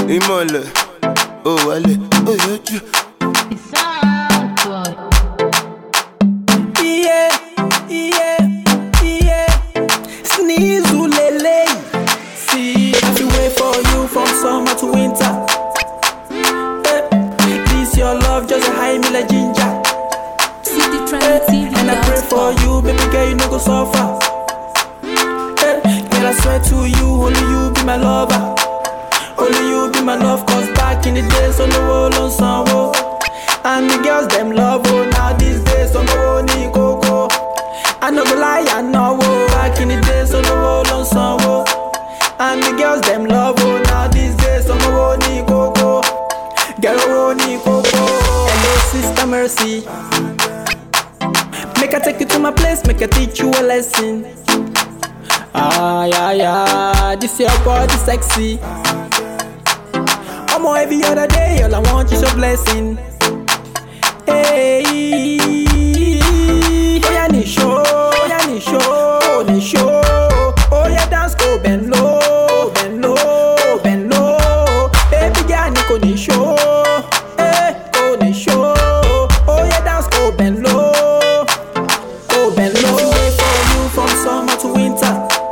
ìmọ̀lẹ̀ ó wálẹ̀ ó yọjú. Yeah, yeah, yeah. Sneeze ulele. See, I feel wait for you from summer to winter. Eh, this your love just a high me like ginger. Eh, and I pray for you, baby girl, you no go suffer. Eh, girl, I swear to you, only you be my lover. Only you be my love, cause back in the days, on the wall on some And the girls, them love, oh, now these days, on the wall, ni coco. I no go lie, I know, oh, back in the days, on the wall on some And the girls, them love, oh, now these days, on the wall, ni coco. Girl, oh, ni coco. Hello, sister Mercy. Make I take you to my place, make I teach you a lesson. Ah, yeah, yeah, this your body sexy. I'm on every other day, all I want is your blessing. Hey, oh yeah, ni show, oh yeah, ni show, ni show. Oh yeah, dance go bend low, bend low, bend low. Baby girl, ni ko ni show, eh, go ni show. Oh yeah, dance go bend low, go bend low. Wait for you from summer to winter.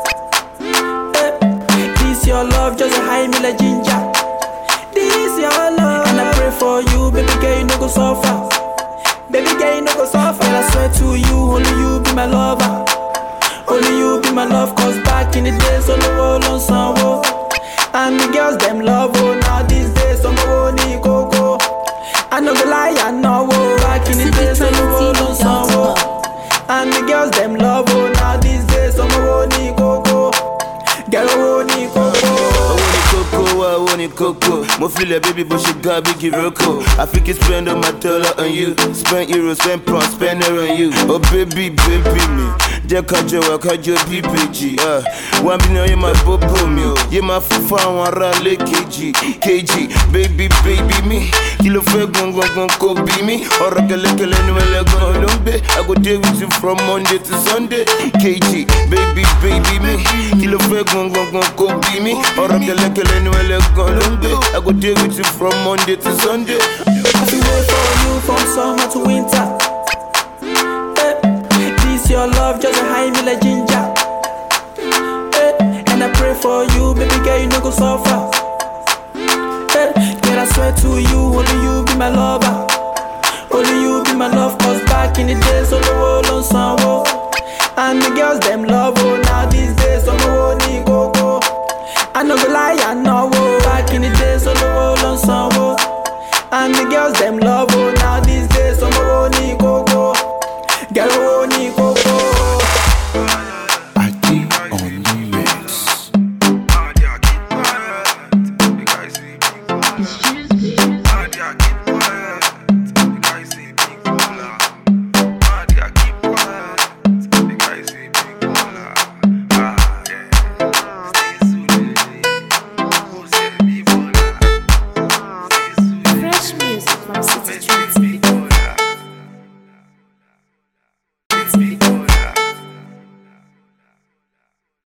Eh, this your love just a high me like ginger. This your love, and I pray for you, baby girl, you no go suffer. Baby girl, you no go suffer. And I swear to you, only you be my lover. Only you be my love, cause back in the days, on the wall on some And the girls, them love, oh, now these days, on the wall, ni coco. I no go lie, I know, oh, back in the days, on the wall on some And the girls, them love, oh, now these days, on the wall, ni coco. Girl, oh, ni coco. owó ni kókó wá owó ni kókó mo filẹ̀ bíbí bó ṣe ga bíi roko àfikí spend all my dollar on you spend euro spend pound spend naira on you oh baby baby mi jẹ́ kájọ wà kájọ bí bèjì wá bí náà yé máa bóbó mi o yé máa fún fún àwọn ará ilé kejì kejì baby baby mi kí ló fẹ́ gangan kò bí mi ọ̀rọ̀ kẹlẹ́kẹlẹ́ ni wọ́n lẹ́gàn ló ń gbé i go dey with you from monday to sunday kejì baby baby mi kí ló fẹ́ gangan kò bí mi ọ̀rọ̀ kẹlẹ́kẹlẹ́ ni wọ́n lẹ́gàn ló ń gbé i go dey with you from monday to sunday. I feel wait for you from summer to winter. Eh, this your love just a high me like ginger. Eh, and I pray for you, baby girl, you no go suffer. Eh, girl, I swear to you, only you be my lover. Only you be my love, cause back in the days, on the wall on some And the girls, them love, oh, now these days, on the wall, ni